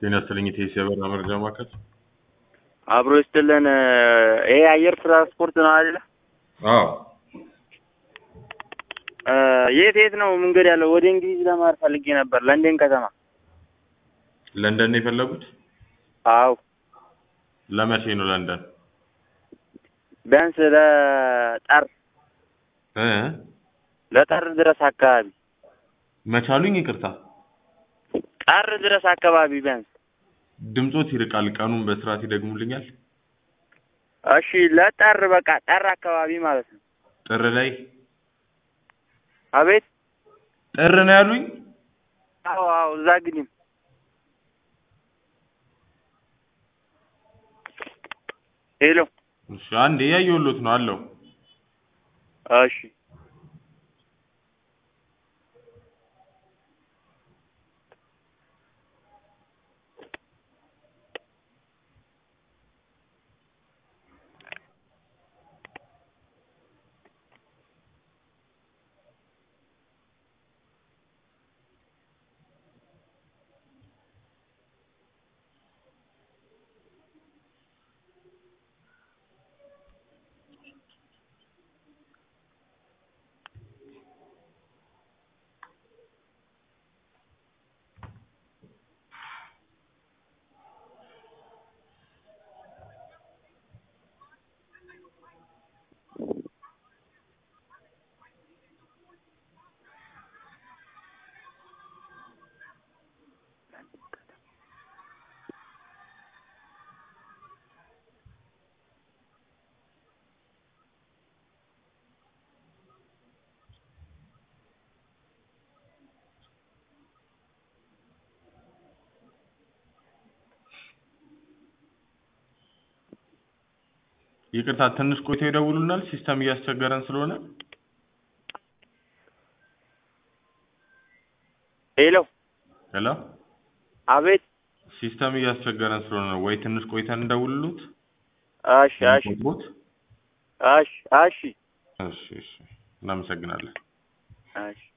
ጤና ይስጥልኝ የቴሲ የበረራ መረጃ ማዕከል። አብሮ ይስጥልን። ይሄ አየር ትራንስፖርት ነው አይደለ? አዎ የት የት ነው መንገድ ያለው? ወደ እንግሊዝ ለማር ፈልጌ ነበር፣ ለንደን ከተማ። ለንደን ነው የፈለጉት? አው ለመቼ ነው ለንደን? ቢያንስ ለጠር እ ለጠር ድረስ አካባቢ መቻሉኝ ይቅርታ፣ ጠር ድረስ አካባቢ ቢያንስ። ድምጾት ይርቃል። ቀኑን በስርዓት ይደግሙልኛል? እሺ ለጠር በቃ ጠር አካባቢ ማለት ነው። ጥር ላይ አቤት። ጥር ነው ያሉኝ? አዎ አዎ፣ እዛ ግድም ሄሎ። እሺ አንዴ እያየሁሎት ነው አለው። እሺ ይቅርታ ትንሽ ቆይተው ይደውሉናል። ሲስተም እያስቸገረን ስለሆነ ሄሎ። ሄሎ፣ አቤት። ሲስተም እያስቸገረን ስለሆነ ነው ወይ ትንሽ ቆይተን እንደውልሉት? እሺ እሺ ቁጥሮት? እሺ እሺ እሺ እሺ፣ እናመሰግናለን። እሺ